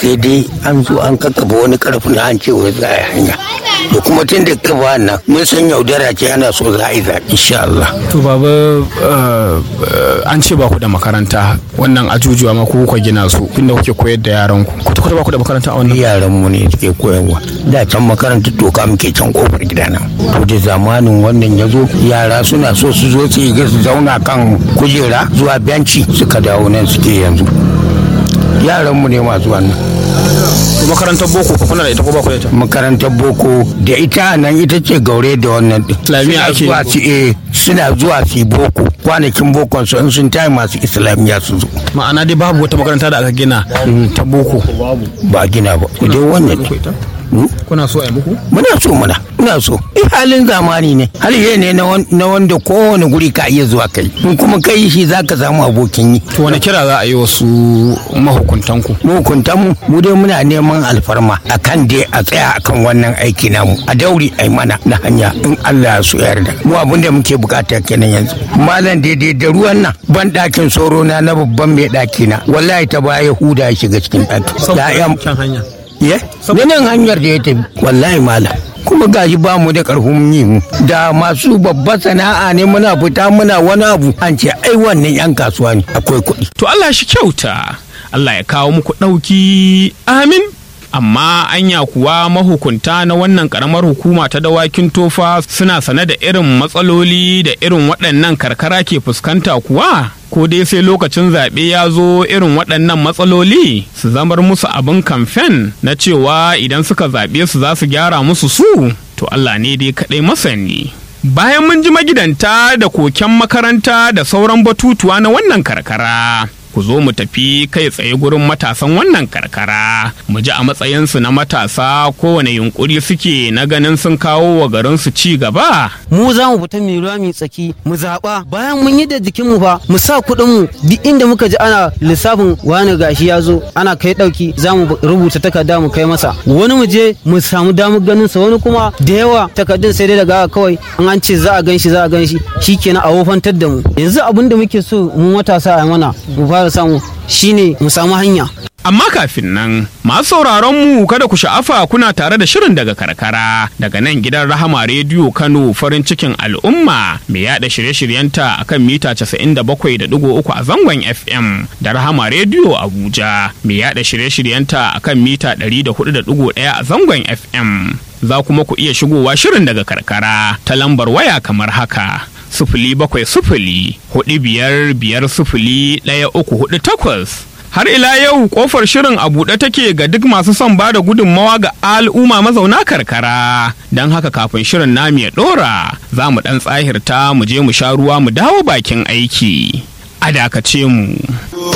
sai dai an zo an kakkafa wani karfi na an ce wai za a yi hanya to kuma tun da kafa nan mun san yaudara ce ana so za a yi zaɓe insha Allah. to baba an ce ba ku da makaranta wannan ajujuwa ma ku kuka gina su inda kuke koyar da yaran ku kwata kwata ba ku da makaranta a wannan yaran mu ne suke koyarwa da can makarantar toka muke can kofar gidana to da zamanin wannan ya zo yara suna so su zo su yi su zauna kan kujera zuwa benci suka dawo nan suke yanzu yaran mu ne masu wannan makarantar boko ko kuna da ita ko ba ku da ita makarantar boko da ita nan ita ce gaure da wannan din Islamiyya ake zuwa su eh suna zuwa su boko kwanakin bokon su in sun tayi masu islamiyya su zo ma'ana dai babu wata makaranta da aka gina ta boko ba a gina ba dai wannan ne kuna so a yi muku muna so muna muna so eh halin zamani ne hali ne na wanda kowane guri ka iya zuwa kai in kuma kai shi zaka samu abokin yi to wani kira za a yi wasu mahukuntan ku mahukuntan mu mu dai muna neman alfarma akan dai a tsaya akan wannan aiki namu a dauri ai mana na hanya in Allah ya so yarda mu abin da muke bukata kenan yanzu malam daidai da ruwan nan ban dakin soro na na babban mai daki na wallahi ta baya huda ya shiga cikin daki ya'yan kan hanya ye nan hanyar da ya tafi wallahi malam kuma gashi ba mu da karfin yi mu da masu babba sana'a ne muna fita muna wani abu an ce ai wannan yan kasuwa ne akwai kuɗi to Allah shi kyauta Allah ya kawo muku ɗauki amin amma anya kuwa mahukunta na wannan karamar hukuma ta dawakin tofa suna sane da irin matsaloli da irin waɗannan karkara ke fuskanta kuwa ko dai sai lokacin zaɓe ya zo irin waɗannan matsaloli su zamar musu abin kamfen na cewa idan suka zaɓe su za su gyara musu su to Allah ne dai kaɗai masani. Bayan mun ji magidanta da koken makaranta da sauran batutuwa na wannan karkara. ku zo mu tafi kai tsaye gurin matasan wannan karkara mu ji a matsayinsu na matasa kowane yunkuri suke na ganin sun kawo wa garinsu ci gaba mu za mu fita mai ruwa mai tsaki mu zaɓa bayan mun yi da jikin mu fa mu sa kuɗin mu duk inda muka ji ana lissafin wani gashi ya zo ana kai ɗauki za mu rubuta takarda mu kai masa wani mu je mu samu damar ganin sa wani kuma da yawa takardun sai dai daga kawai an an ce za a gan shi za a gan shi shikenan a wofantar da mu yanzu abin da muke so mu matasa a mana mu fara fara samu shine mu samu hanya Amma kafin nan, masu sauraron mu kada ku sha'afa kuna tare da shirin daga karkara daga nan gidan Rahama Rediyo Kano farin cikin al'umma mai yada shirye-shiryenta akan mita 97.3 a zangon FM da Rahama Rediyo Abuja mai yada shirye-shiryenta akan mita 104.1 a zangon FM. Za kuma ku iya shigowa shirin daga karkara ta lambar waya kamar haka. Sufuli bakwai sufuli, hudu biyar biyar sufuli ɗaya uku hudu takwas. har ila yau kofar shirin a buɗe take ga duk masu son ba da gudunmawa ga al'umma mazauna karkara don haka kafin shirin namu ya ɗora za mu ɗan tsahirta mu je mu sha ruwa mu dawo bakin aiki a dakace mu